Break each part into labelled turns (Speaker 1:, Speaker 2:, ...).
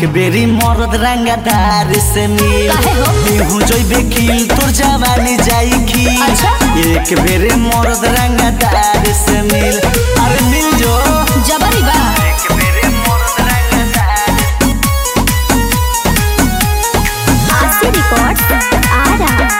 Speaker 1: एक बेरी मरद रंगदार से मिल
Speaker 2: काहे हो?
Speaker 1: देहू जइबे खिल तोर जवानी जाई खिल
Speaker 2: अच्छा।
Speaker 1: एक बेरी मरद रंगदार से मिल अरे मिल जो
Speaker 2: जबरी बा
Speaker 1: एक बेरी मरद रंगदार
Speaker 2: आरसी रिकॉर्ड्स आरा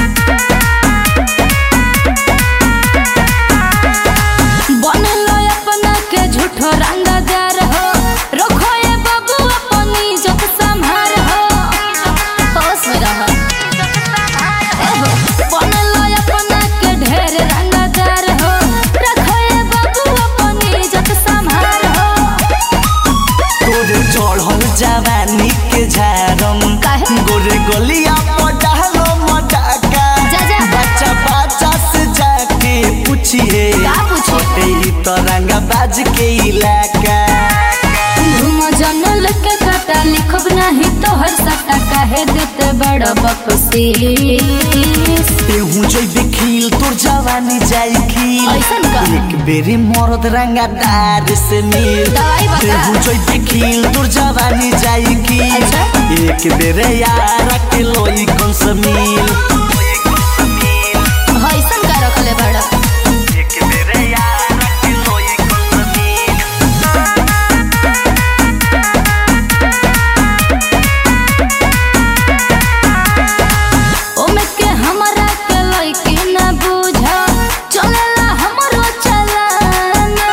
Speaker 2: बनलो अपना के झूठो रंगदार हो रखो ये बाबू अपनी इज्जत संभार हो होश में रहो एहो, बनलो अपना के ढेर रंगदार हो रखो ये बाबू अपनी इज्जत संभार हो
Speaker 1: तोरे चढ़ल जवानी के झारम
Speaker 2: काहे?
Speaker 1: गोरे गलिया पटालो मटाका
Speaker 2: जा, जा।
Speaker 1: बच्चा बच्चा से जाके पूछिए
Speaker 2: का पूछिए?
Speaker 1: छोटे ही तो रंगा बाज के इलाका
Speaker 2: घूम जनल के कटा लिखब नहीं तो हर सटा काहे देते बड़ बकसीस
Speaker 1: तेहू जइबे खिल तोर जवानी जाई खिल
Speaker 2: ऐसन का?
Speaker 1: एक बेरी मरद रंगादार से मिल
Speaker 2: दवाई बता।
Speaker 1: तेहू जइबे खिल तोर जवानी जाई खिल
Speaker 2: अच्छा।
Speaker 1: एक बेरे यार के लोई कौन सा मिल
Speaker 2: ऐसन का रखले बड़
Speaker 1: एक बेरे यार के लोई कौन सा मिल
Speaker 2: ओमे के हमरा के लइकी न बुझा चलेला हमरो चलाना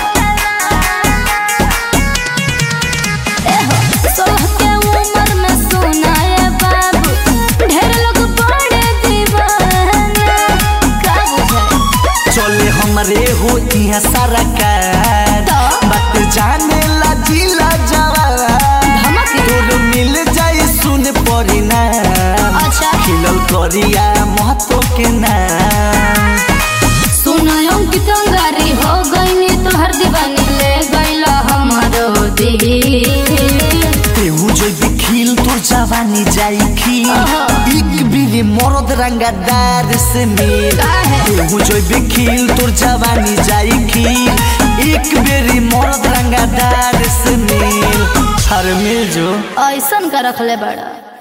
Speaker 2: एहो सोलह के उम्र में सुनाए बाबू ढेर लोग बड़े दीवाना का बुझाए
Speaker 1: चले हमरे हो यहाँ सारा कार
Speaker 2: तो?
Speaker 1: बात जाने ला जिला जवान
Speaker 2: धमक
Speaker 1: तोर मिल जाई सुन पड़ी ना
Speaker 2: अच्छा
Speaker 1: खिलल करिया महतो के नाम
Speaker 2: सुनायो कि तंगारी हो गईनी तोहर दीवानी ले गईला हमारो दिल
Speaker 1: तेहू जइबे खिल तोर जवानी जाई खिल
Speaker 2: ओहो।
Speaker 1: एक बिरे मरद रंगादार से मिल
Speaker 2: काहे?
Speaker 1: तेहू जइबे खिल तोर जवानी जाई खिल एक बेरी मरद रंगादार से मिल हर मिल जो
Speaker 2: ऐसन का रखले बड़ा